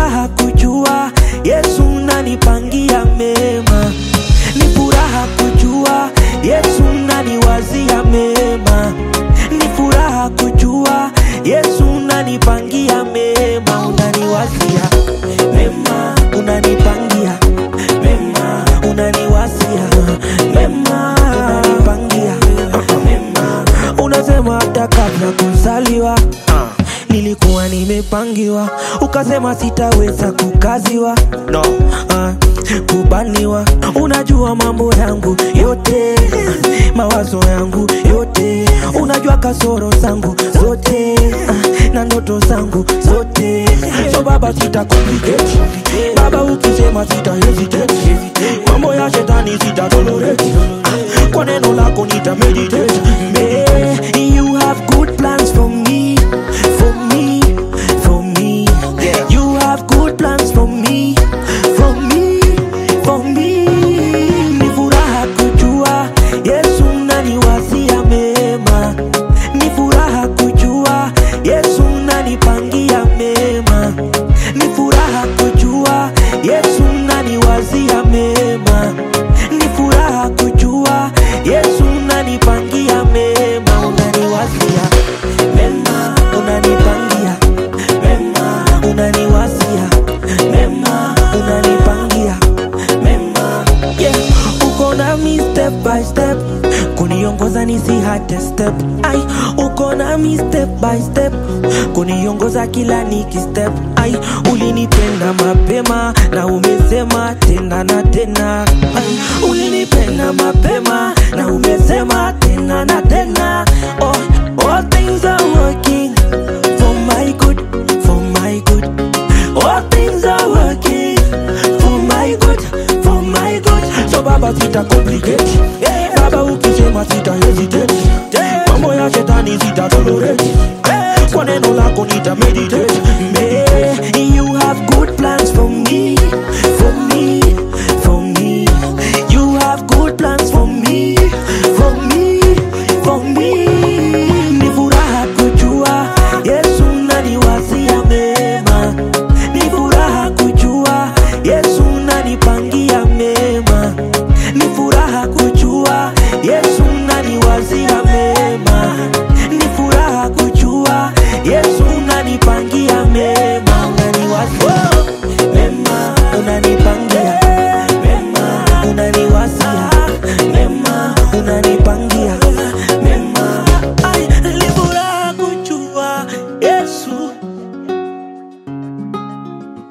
furaha kujua Yesu unanipangia mema, ni furaha kujua Yesu unaniwazia mema, ni furaha kujua Yesu unanipangia mema, unaniwazia mema, unanipangia mema, unaniwazia mema, unanipangia mema, unasema hata kabla kuzaliwa nilikuwa nimepangiwa, ukasema sitaweza kukaziwa no. uh, kubaniwa. Unajua mambo yangu yote, mawazo yangu yote, unajua kasoro zangu zote uh, na ndoto zangu zote. So baba, sita complicate baba, ukisema sita hesitate, mambo ya shetani sita tolerate, uh, kwa neno lako nita meditate. May you have good plans for me, for me, for me. You have good plans for me, for me, for me. Ni furaha kujua Yesu unaniwazia mema, ni furaha kujua Yesu unanipangia mema, ni furaha kujua Yesu unaniwazia mema, ni furaha kujua Yesu unanipangia mema, unaniwazia mema, unanipangia mema, unaniwazia mema, unanipangia mema, yeah. Uko nami step by step, kuniongoza nisihate step, ai, uko nami step by step, kuniongoza kila niki step, ai, ulinipenda mapema na umesema tena na tena, ai, ulinipenda mapema na umesema tena na tena, oh, all things are working for my good, for my good. All things are working for my good, for my good. So baba sita complicate, baba ukisema sita hesitate, mambo ya shetani sita tolerate, kwa neno lako nita meditate. May you have good plans for me, for me, for me. You have good plans for me, for me, for me. Ni furaha kujua Yesu unaniwazia mema, ni furaha kujua Yesu unanipangia mema, ni furaha kujua Yesu unaniwazia mema, ni furaha kujua Yesu unanipangia mema, unaniwazia mema, unanipangia mema, unaniwazia mema, unanipangia